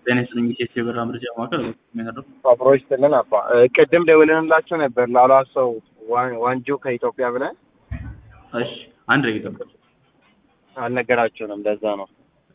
ጤና ይስጥልኝ ኢቴስ የበራ መረጃ ማዕከል የሚያደርግ አብሮ ይስጥልን አባ ቅድም ደውለንላችሁ ነበር ላሏ ሰው ዋንጆ ከኢትዮጵያ ብለን እሺ አንድ ደቂቃ ጠብቁ አልነገራችሁንም ለዛ ነው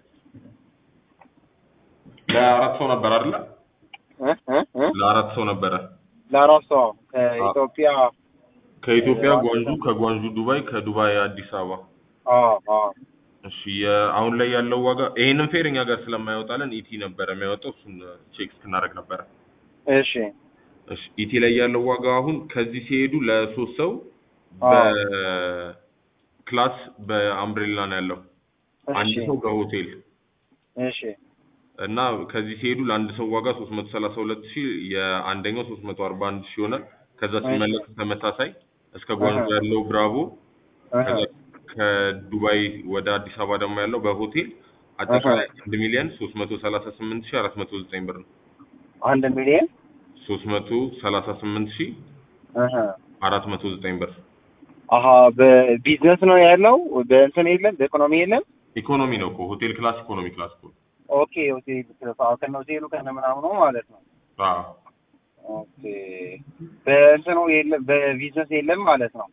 ለአራት ሰው ነበር አይደለ? እ እ እ ለአራት ሰው ነበረ። ለአራት ሰው ከኢትዮጵያ ከኢትዮጵያ ጓንጁ፣ ከጓንጁ ዱባይ፣ ከዱባይ አዲስ አበባ። አዎ አዎ እሺ የ- አሁን ላይ ያለው ዋጋ ይሄንን ፌር እኛ ጋር ስለማይወጣልን ኢቲ ነበረ የሚያወጣው እሱን ቼክ እስክናደርግ ነበረ። እሺ እሺ ኢቲ ላይ ያለው ዋጋ አሁን ከዚህ ሲሄዱ ለሶስት ሰው አዎ። በክላስ በአምብሬላ ነው ያለው። አንድ እሺ ሰው በሆቴል እሺ እና ከዚህ ሲሄዱ ለአንድ ሰው ዋጋ 332 ሺህ የአንደኛው 341 ሺህ ይሆናል። ከዛ ሲመለስ ተመሳሳይ እስከ ጓንጁ አሃ። ያለው ብራቮ አሃ። ከዛ ከዱባይ ወደ አዲስ አበባ ደግሞ ያለው በሆቴል አጠቃላይ አንድ ሚሊዮን 338 ሺህ 409 ብር ነው። አንድ ሚሊዮን 338 ሺህ አሃ 409 ብር አሀ በቢዝነስ ነው ያለው በእንትን የለም በኢኮኖሚ የለም ኢኮኖሚ ነው እኮ ሆቴል ክላስ ኢኮኖሚ ክላስ እኮ ኦኬ ሆቴል ከነ ሆቴሉ ከነ ምናምኑ ማለት ነው አዎ ኦኬ በእንትኑ የለም በቢዝነስ የለም ማለት ነው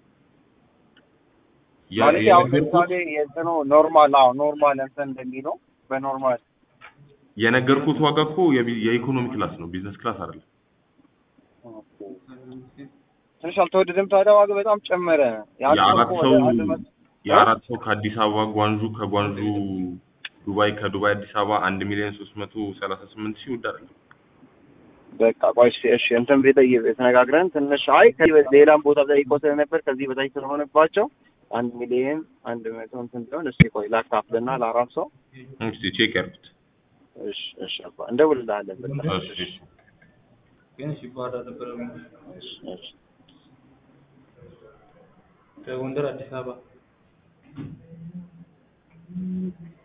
ያ- ማለት ያው የነገርኩት ለምሳሌ የእንትኑ ኖርማል አዎ ኖርማል እንትን እንደሚለው በኖርማል የነገርኩት ዋጋ እኮ የቢ- የኢኮኖሚ ክላስ ነው ቢዝነስ ክላስ አይደለም። ኦኬ። ትንሽ አልተወደደም ታዲያ ዋጋ በጣም ጨመረ ያንተ የአራት እኮ ሰው ወደ አንድ መቶ የአራት ሰው ከአዲስ አበባ ጓንጁ ከጓንጁ ዱባይ ከዱባይ አዲስ አበባ አንድ ሚሊዮን ሶስት መቶ ሰላሳ ስምንት ሺህ ውድ አይደለም። በቃ ቆይ እሺ እሺ እንትን ቤት ተነጋግረን ትንሽ አይ ከዚህ በ- ሌላም ቦታ ጠይቆ ስለነበር ከዚህ በታች ስለሆነባቸው አንድ ሚሊዮን አንድ መቶ እንትን ቢሆን እስኪ ቆይ ላካፍልና ለአራት ሰው እስኪ ቼክ ያድርጉት። እሺ እሺ አባ እንደውልልሃለን በቃ እሺ እሺ ግን ሲባራ ነበር እሺ እሺ ከጎንደር አዲስ አበባ